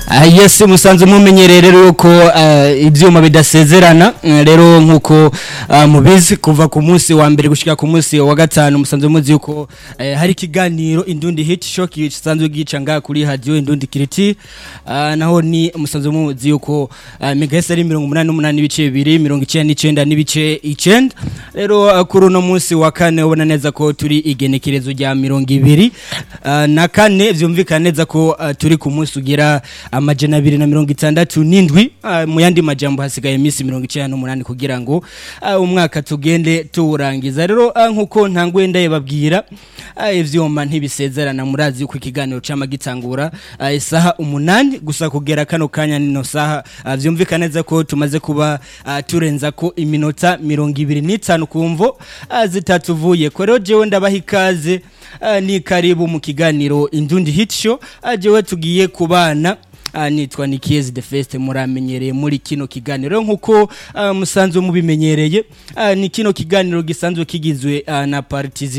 Ah, yes musanze mumenyereye rero yuko ah, ivyuma bidasezerana Mm, rero nkuko ah, mubizi kuva ku munsi wa mbere gushika ku munsi wa gatanu musanze muzi yuko eh, hari ikiganiro indundi hit show kisanzwe gica ngaha kuri radio indundi kiriti Ah, naho ni musanze muzi yuko ah, megahese ari 88 ibice bibiri 99 n'ibice 9 rero ah, kuri uno munsi wa kane ubona neza ko turi igenekerezo rya 200 ah, na kane vyumvikana neza ko ah, turi ku munsi ugira amajana abiri na mirongo itandatu n'indwi ah, mu yandi majambo hasigaye iminsi mirongo icenda n'umunani kugira ngo ah, umwaka tugende tuwurangiza rero ah, nkuko ntanguye ndayibabwira ah, ivyuma ntibisezerana murazi yuko ikiganiro cama gitangura ah, isaha umunani gusa kugera kano kanya nino saha ah, vyumvikana neza ko tumaze kuba ah, turenza ko iminota mirongo ibiri n'itanu kumvo ah, zitatuvuye ko rero jewe ndabaha ikaze ah, ni karibu mu kiganiro indundi hit show ah, jewe tugiye kubana Ah, nitwa Nikiezi the Fest muramenyereye muri kino kiganiro nkuko uh, musanzwe mubimenyereye uh, ni kino kiganiro gisanzwe kigizwe uh, na partizi